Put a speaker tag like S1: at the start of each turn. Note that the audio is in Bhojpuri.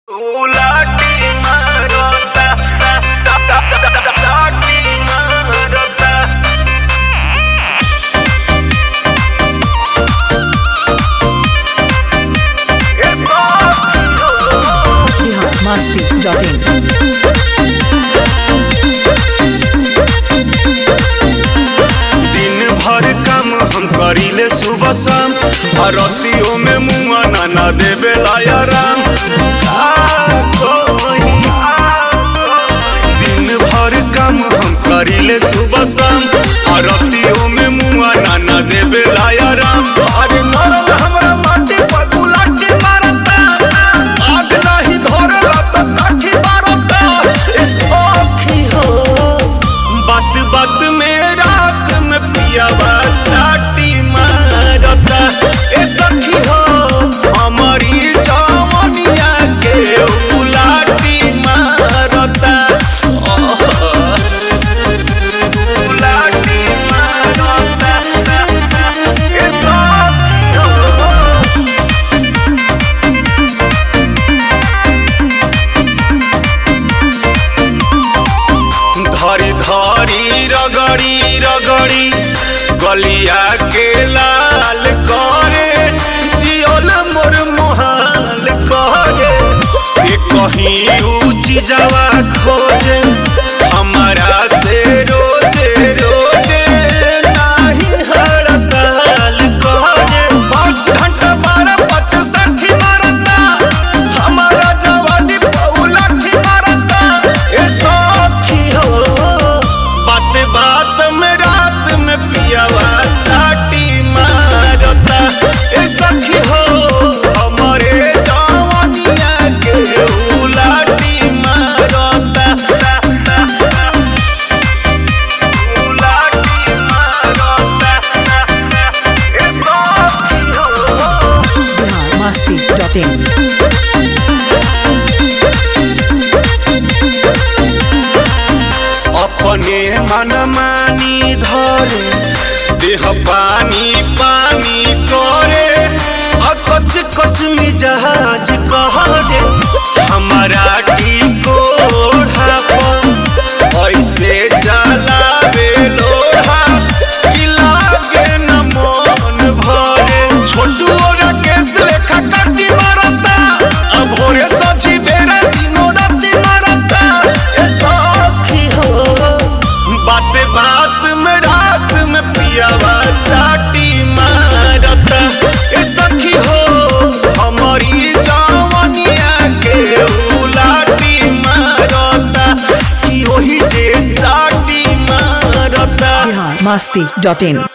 S1: उलाटी मारता लाटी मारता ए बाबू
S2: बिहार मस्ती डॉट इन
S3: दिन भर काम हम करीले सुबह शाम और रतियों में मुआ ना ना देवे आराम का कोई दिन भर काम हम करीले सुबह शाम और रतियों में मुआ ना ना देवे आराम अरे नरम हमरा माटी पर गुलाटी मारता आग नहीं धरला तो काठी मारता इस आँखी हो बात बात में रात में पियावा चाटी मारता ए सखी हो हमारी जवनिया के उलाटी मारता
S1: उलाटी मारता ए बाबू
S3: धरी धरी रगड़ी रगड़ी गलिया के लाल करे जियल मोर मोहाल करे ए कहीं ऊंची जवा खोजे हमारा से रोजे रोजे नाही हड़ताल करे पाँच घंटा बारह पाँच साठी मारता हमारा जवानी पौलाठी मारता ए सखी हो बात बात में रात में पियावा चाटी मारता ए सखी हो हमारे जवानिया के उलाटी मारता
S1: उलाटी मारता ए बाबू
S2: बिहार मस्ती डॉट इन
S3: अपने मन मानी धरे देह पानी पानी करे अकच कच मिजाज कहरे हमारा टीको ऐसे चलावे लोहा कि लागे न मन भरे छोटू और केस लेखा काटी मारता अब भोरे सजी बेरा दिनो राती मारता ए सखी हो बात बात में रात में पियावा चाटी मारता ए सखी हो हमारी जवनिया के उलाटी मारता कि ओही जे चाटी मारता
S2: बिहार मस्ती डॉट इन